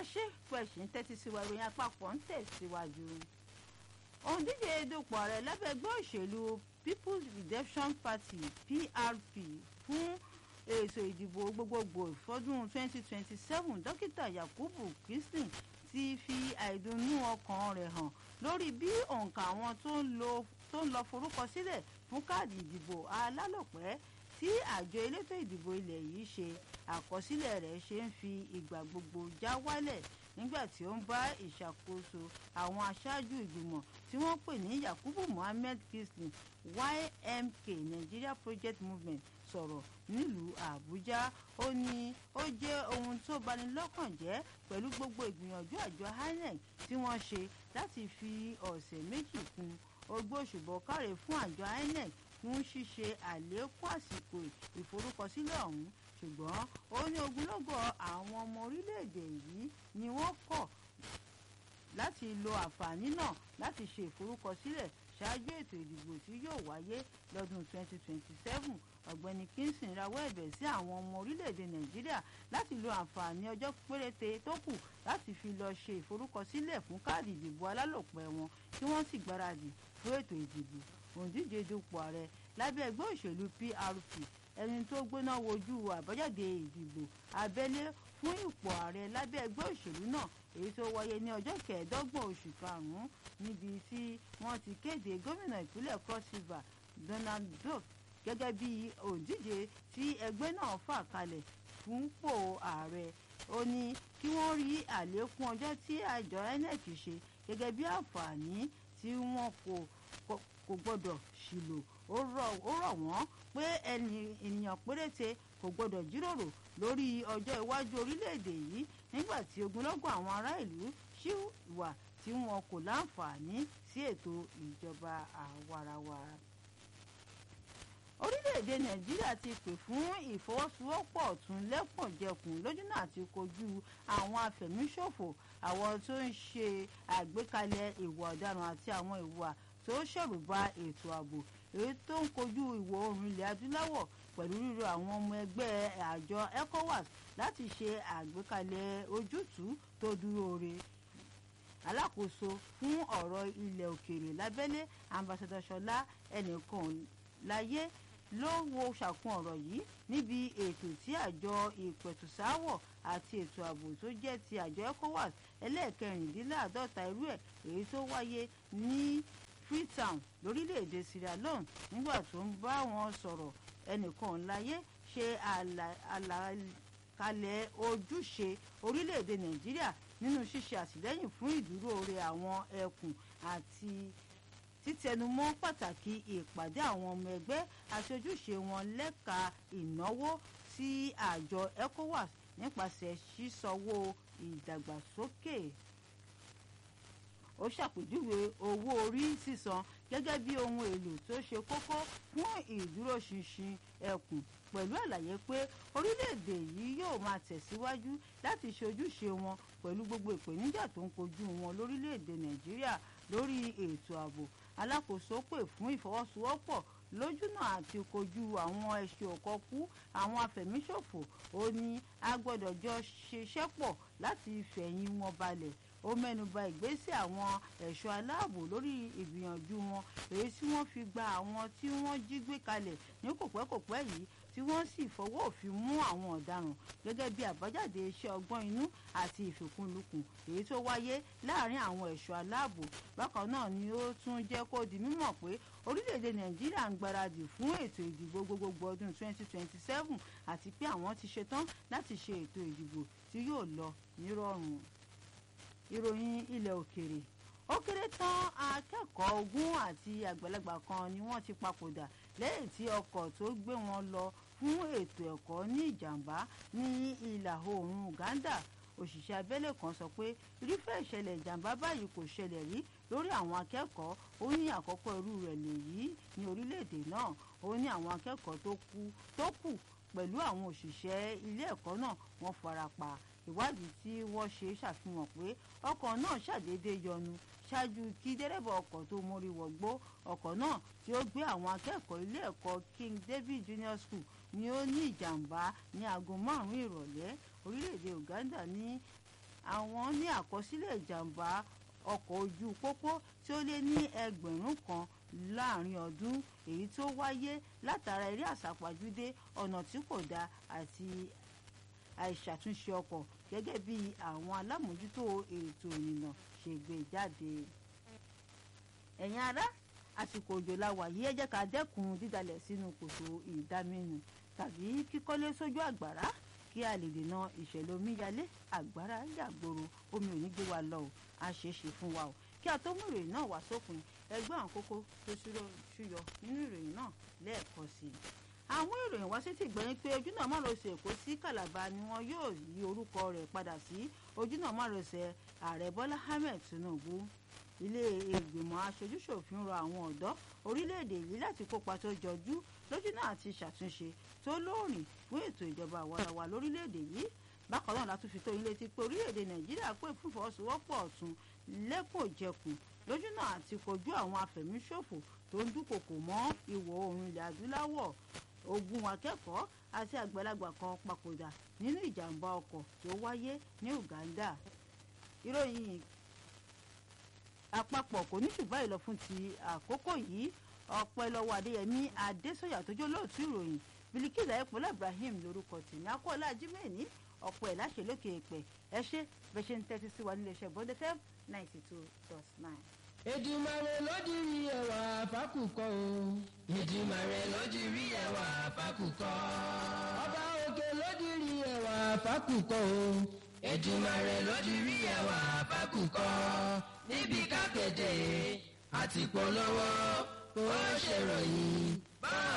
ṣe pẹ̀sì ń tẹ́tí sí wa ìròyìn àpapọ̀ ń tẹ̀síwájú. òǹdíje dupò ààrẹ lábẹ́ ẹgbẹ́ òṣèlú People's Redemption Party PRP fún ètò ìdìbò gbogbogbò fọdún 2027 dókítà Yakubu Christine ti fi àìdùnnú ọkàn rẹ̀ hàn lórí bí òǹkà àwọn tó ń lọ forúkọ sílẹ̀ fún káàdì ìdìbò alálòpẹ́ tí àjọ elétò ìdìbò ilẹ̀ yìí ṣe àkọsílẹ̀ rẹ̀ ṣe ń fi ìgbà gbogbo já wálẹ̀ nígbà tí ó ń bá ìṣàkóso àwọn aṣáájú ìgbìmọ̀ tí wọ́n pè ní Yakubu Muhammed Christine YMK Nigeria Project Movement sọ̀rọ̀ nílùú Àbújá ó ní ó jẹ́ ohun tó bani lọ́kàn jẹ́ pẹ̀lú gbogbo ìgbìyànjú àjọ INEC tí wọ́n ṣe láti fi ọ̀sẹ̀ méjì kún ogbóṣùbọ̀ káre fún àjọ INEC fún ṣíṣe àlékún àsìkò ìforúkọsílẹ̀ ọ̀hún ṣùgbọ́n ó ní ogunlọ́gọ̀ àwọn ọmọ orílẹ̀-èdè yìí ni wọ́n kọ̀ láti lo àǹfààní náà láti ṣe ìforúkọsílẹ̀ ṣáájú ètò ìdìbò tí yóò wáyé lọ́dún 2027 ọ̀gbẹ́ni Kingston rawọ́ ẹ̀bẹ̀ sí àwọn ọmọ orílẹ̀-èdè Nàìjíríà láti lo àǹfààní ọjọ́ péréte tó kù láti fi lọ ṣe ìforúkọsílẹ̀ fún káàdì ìdìbò alálòpẹ́ wọn kí wọ́n sì gbáradì fún ètò ìdìbò òǹdíje dupò ààrẹ lábẹ́ ẹgbẹ́ òṣèlú PRP ẹni tó gbóná wojú àbájáde ìdìbò abẹ́lé fún ipò ààrẹ lábẹ́ ẹgbẹ́ òṣèlú náà èyí tó wáyé ní ọjọ́ kẹẹ̀ẹ́dọ́gbọ̀n oṣù karùn-ún níbi tí wọ́n ti kéde gómìnà ìpínlẹ̀ Cross River Donald Duke gẹ́gẹ́ bí òǹdíje tí ẹgbẹ́ náà fà kalẹ̀ fúnpò ààrẹ ó ní kí wọ́n rí àlékún ọjọ́ tí àjọ INEC ṣe gẹ́gẹ́ bí àǹfààní tí wọ́n kò kò gbọ́dọ̀ ṣìlò ó rọ̀ wọ́n pé ènìyàn péréte kò gbọ́dọ̀ jíròrò lórí ọjọ́ iwájú orílẹ̀-èdè yìí nígbà tí ogunlọ́gọ̀ àwọn ará ìlú ṣì wà tí wọn kò láǹfààní sí ètò ìjọba àwarawa. orílẹ̀-èdè nàìjíríà ti pè fún ìfọwọ́sowọ́pọ̀ ọ̀tún lẹ́kùnjẹkùn lójúnà àti kojú àwọn afẹ̀míṣòfò àwọn tó ń ṣe àgbékalẹ̀ ìwà ọ̀daràn àti àwọn ìwà tó ṣẹ̀rùba ètò ààbò èyí tó ń kojú ìwọ̀ oòrùn ilẹ̀ adúláwọ̀ pẹ̀lú ríro àwọn ọmọ ẹgbẹ́ àjọ ECOWAS láti ṣe àgbékalẹ̀ ojútùú tó dúró re alákòóso fún ọ̀rọ̀ ilẹ̀ òkèèrè lábẹ́lé ambassador ṣọlá ẹnìkan láyé ló wo ṣàkun ọ̀rọ̀ yìí níbi ètò tí àjọ ìpẹ̀tùsáwọ̀ àti ètò ààbò tó jẹ́ ti àjọ ECOWAS ẹlẹ́ẹ̀kẹrìndínláàádọ́ta irú ẹ̀ èyí tó wáyé ní Freetown lórílẹ̀‐èdè Sierra Leone nígbà tó ń bá wọn sọ̀rọ̀ ẹnìkan láyé ṣe àlàkalẹ̀ ojúṣe orílẹ̀‐èdè Nàìjíríà nínú ṣíṣe àtìlẹ́yìn fún ìdúróore àwọn ẹkùn àti títẹnumọ́ pàtàkì ìpàdé àwọn ọmọ ẹgbẹ́ àti ojúṣe wọn lẹ́ka ìnáwó sí àjọ ECOWAS nípasẹ̀ sísanwó ìdàgbàsókè ó ṣàpèjúwe owó orí sísan gẹ́gẹ́ bí ohun èlò tó ṣe kókó fún ìdúróṣinṣin ẹkùn pẹ̀lú àlàyé pé orílẹ̀-èdè yìí yóò máa tẹ̀síwájú láti ṣe ojúṣe wọn pẹ̀lú gbogbo ìpèníjà tó ń kojú wọn lórílẹ̀-èdè Nàìjíríà lórí ètò ààbò alákòóso pè fún ìfọwọ́sowọ́pọ̀ lójúnà àti kojú àwọn ẹṣin òkọkú àwọn afẹ̀míṣòfò ó ní a gbọ́dọ̀ jọ ṣiṣẹ́ pọ̀ láti fẹ̀yìn wọn balẹ̀ ó mẹ́nuba ìgbésẹ̀ àwọn ẹ̀ṣọ́ aláàbò lórí ìgbìyànjú wọn èyí tí wọ́n fi gba àwọn tí wọ́n jí gbé kalẹ̀ ní kòpẹ́kòpẹ́ yìí tí wọ́n sì fọwọ́ òfin mú àwọn ọ̀daràn gẹ́gẹ́ bí àbájáde iṣẹ́ ọgbọ́n inú àti ìfikùnlukùn èyí tó wáyé láàrin àwọn ẹ̀ṣọ́ aláàbò bákan náà ni ó tún jẹ́ kó di mímọ̀ pé orílẹ̀-èdè nàìjíríà ń gbáradì fún ètò ìdìbò gbogbogbò ọdún 2027 àti pé àwọn ti ṣetán láti ṣe ètò ìdìbò tí yóò lọ nírọ̀rùn ìròyìn ilẹ̀ òkèrè ó kéré tán akẹ́kọ̀ọ́ ogún àti àgbàlagbà kan ni wọ́n ti papòdà lẹ́yìn tí ọkọ̀ tó gbé wọn lọ fún ètò ẹ̀kọ́ ní ìjàmbá ní ìlà oòrùn Uganda òṣìṣẹ́ abẹ́lé kan sọ pé irúfẹ́ ìṣẹ̀lẹ̀ ìjàmbá báyìí kò ṣẹlẹ̀ rí lórí àwọn akẹ́kọ̀ọ́ ó ní àkọ́kọ́ irú rẹ̀ lèyí ní orílẹ̀-èdè náà ó ní àwọn akẹ́kọ̀ọ́ tó kú tó kù pẹ̀lú àwọn òṣìṣẹ́ ilé ẹ̀kọ́ náà wọ́n farapa ìwádìí tí wọ́n ṣe ṣàfihàn pé ọkọ̀ náà ṣàdédé yọnu ṣáájú kí dẹ́rẹ́bà ọkọ̀ tó mórí wọ̀gbó ọkọ̀ náà tí ó gbé àwọn akẹ́kọ̀ọ́ ilé ẹ̀kọ́ King David Junior School ni ó ní ìjàmbá ní aago márùn-ún ìrọ̀lẹ́ orílẹ̀-èdè Uganda ní àwọn ní àkọsílẹ̀ ìjàmbá ọkọ̀ ojú pópó tí ó lé ní ẹgbẹ̀rún kan láàrin ọdún èyí tó wáyé látara eré àsápajúdé ọ̀nà tí kò dáa àti àìṣàtúnṣe ọkọ̀ gẹ́gẹ́ bí àwọn alámòójútó ètò ìrìnnà ṣe gbé jáde. ẹ̀yin ará àsìkò òjò la wà yìí ẹ jẹ́ ká dẹ́kun dídalẹ̀ sínú kòtò ìdáminù tàbí kíkọ́lé sójú àgbàrá kí a lè dènà ìṣẹ̀lẹ̀ omíyalé àgbàrá yàgbòrò omi ò ní gbé wa lọ o a ṣeé ṣe fún wa o kí a tó mú ìròyìn náà wá sópin ẹgbẹ́ àwọn kókó tó ṣúyọ nínú ìròyìn náà lẹ́ẹ̀kan sí i àwọn ìròyìn wá sí ti gbẹ̀yìn pé ojúnà márosẹ̀ èkó sí kàlàbà ni wọn yóò yí orúkọ rẹ̀ padà sí ojúnà márosẹ̀ ààrẹ bọ́lá ahmed tinubu ilé ìgbìmọ̀ aṣojúṣòfin rọ àwọn ọ̀dọ́ orílẹ̀-èdè yìí láti kópa tó jọjú lójúnà àti ṣàtúnṣe tó lóòrìn fún ètò ìjọba àwarawa lórílẹ̀-èdè yìí bákan náà látún fi tó yín létí pé orílẹ̀-èdè nàìjíríà pè fún ìfọwọ́sowọ́pọ̀ ọ̀tún lẹ́kọ̀ọ́jẹkùn lójúnà àti kojú àwọn afẹ̀míṣòfò tó ń dúnkokò mọ́ ìwọ̀ oòrùn ilẹ̀ adúláwọ̀ ogun akẹ́kọ̀ọ́ àti àgbàlagbà kan papòdà nínú ìjàmbá ọkọ̀ tó wáyé ní uganda ìròyìn àpapọ̀ kò ní ṣùgbọ́n ìlọ fún ti àkókò yìí ọpẹ́ lọ́wọ́ adéyẹmí adésọyà tó jẹ́ olóòtú ìròyìn bilikila ẹ̀pọ̀lá ibrahim lórúkọ tèmi akọ́lá jimeni ọ̀pọ̀ ẹ̀ láṣẹ lókè èpè ẹ ṣe bẹ́ẹ̀ ṣe ń tẹ́tí sí wa nílé iṣẹ́ bọ́dẹ fm ninety two dot nine. Èdùmàrè ló dirí ẹwà fákùkọ o. Èdùmàrè ló dirí ẹwà fákùkọ. Ọba òkè ló dirí ẹwà fákùkọ o. Èdùmàrè ló dirí ẹwà fákùkọ. Níbi kápẹ́tẹ̀ àti polówó ó ṣèròyìn. Báà